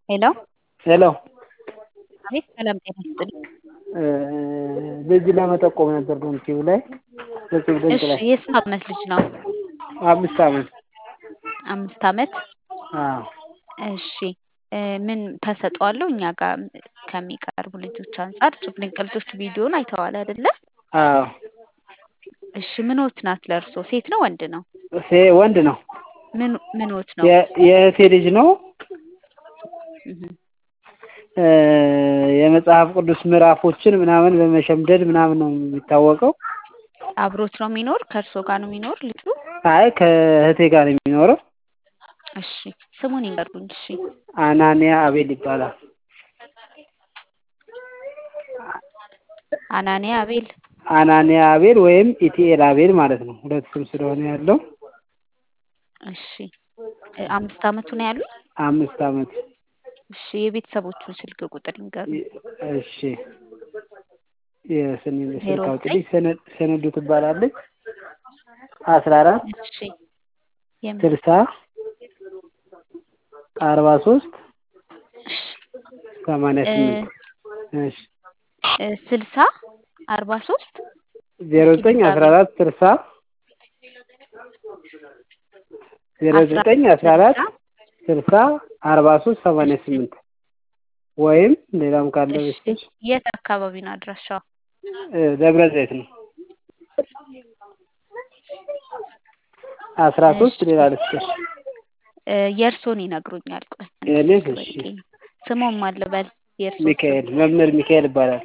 ሄሎ ሄሎ አቤት ሰላም ጤና ይስጥልኝ። ልጅ ለመጠቆም ነበር ዶንኪው ላይ እጹብ ድንቅ እሺ ላይ የስንት ዓመት ልጅ ነው? አምስት ዓመት አምስት ዓመት አዎ እሺ እ ምን ተሰጥኦ አለው? እኛ ጋር ከሚቀርቡ ልጆች አንጻር እጹብ ድንቅ ልጆች ቪዲዮን አይተዋል አይደለ? አዎ እሺ ምኖት ናት ለእርሶ? ሴት ነው ወንድ ነው? ሴ ወንድ ነው ምን ምኖት ነው? የ- የእህቴ ልጅ ነው እህ እ የመጽሐፍ ቅዱስ ምዕራፎችን ምናምን በመሸምደድ ምናምን ነው የሚታወቀው። አብሮት ነው የሚኖር? ከእርሶ ጋር ነው የሚኖር ልጁ? አይ ከእህቴ ጋር ነው የሚኖረው። እሺ ስሙን ይንገሩኝ። እሺ አናንያ አቤል ይባላል። አናንያ አቤል አናንያ አቤል ወይም ኢቲኤል አቤል ማለት ነው። ሁለት ስም ስለሆነ ያለው እሺ እ አምስት ዓመቱ ነው ያሉኝ? አምስት ዓመት እሺ የቤተሰቦቹን ስልክ ቁጥር ይንገሩኝ። እሺ የስኒ ዜሮ ስልክ ዘጠኝ አውጥልኝ ሰነ- ሰነዱ ትባላለች አስራ አራት እሺ የምን ስልሳ አርባ ሶስት እሺ ሰማንያ እ ስምንት እሺ እ ስልሳ አርባ ሶስት ዜሮ እስኪ ዘጠኝ አስራ ድጋሚ አራት ስልሳ ዜሮ አስራ ዘጠኝ አስራ አራት ስልሳ ስልሳ አርባ ሶስት ሰማንያ እሺ ስምንት ወይም ሌላም ካለ እሺ በስቶች የት አካባቢ ነው አድራሻው? ደብረ ዘይት ነው። አስራ ሶስት እሺ ሌላ ልስጥሽ እ የእርሶን ይነግሩኛል። ቆይ አንድ የኔ ስልክ እሺ በቂ ነው። ስሞም ማን ልበል? የእርሶን ስም ሚካኤል መምህር ሚካኤል ይባላል።